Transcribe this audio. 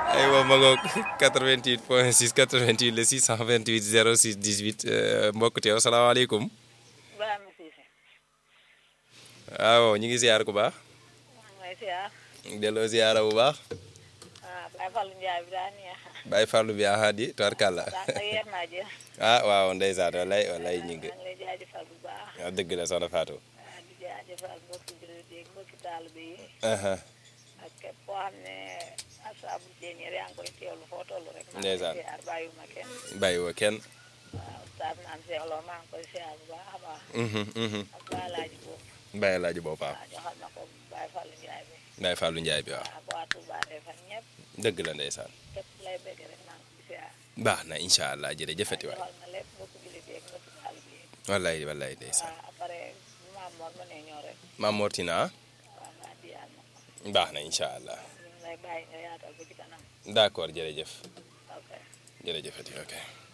aywa ma ngoog 88 point 6 88 le 628 06 18 mbokk teew salaamaaleykum. Ibrahima Cissé. waaw ñu ngi ziar ku baax. maa ngi lay ziar. delloo ziara bu baax. ah Baye Fallou Ndiaye bi daa neex. Baye Fallou bi aha di tubarkàlla. daa nga yeer naa jël. ah waaw ndeysaan walay walay ñu ngi. maa ngi lay jaajëfal bu baax. waaw dëgg la soxna Fatou. ah di jaajëfal mbokki jullit yi mbokki taalibe yi. aha ak képp koo xam ne asaabu jéeniir yaa ngi koy teewlu foo toll rek. Ndeysaan. maa ngi lay ziar bàyyiwuma kenn. bàyyiwoo kenn. waaw Oustaz naan Cheikh Lo maa ngi koy ziar bu baax a baax. Mhm, mhm. ak Baye Laaji boobu. Baye laaju boppam. waaw joxal na ko Baye Fallou Ndiaye bi. Baye Fallou Ndiaye bi waaw. ak waa Touba Refane ñëpp. dëgg la ndeysaan. képp lay bëgg rek maa ngi koy ziar. baax na incha allah jërëjëfati waay. joxal na lépp mbokki jullit yi ak mbokki taalibe yi. wallaay wallaay ndeysaan. waaw après maam Mor ma ne ñoo rek Maam Mortina waaw nga diyaal ma ko baax na incha allah. ñu ngi lay bàyyi nga yaatal ba ci kanam d'accord jërëjëf. ok jërëjëfati ok.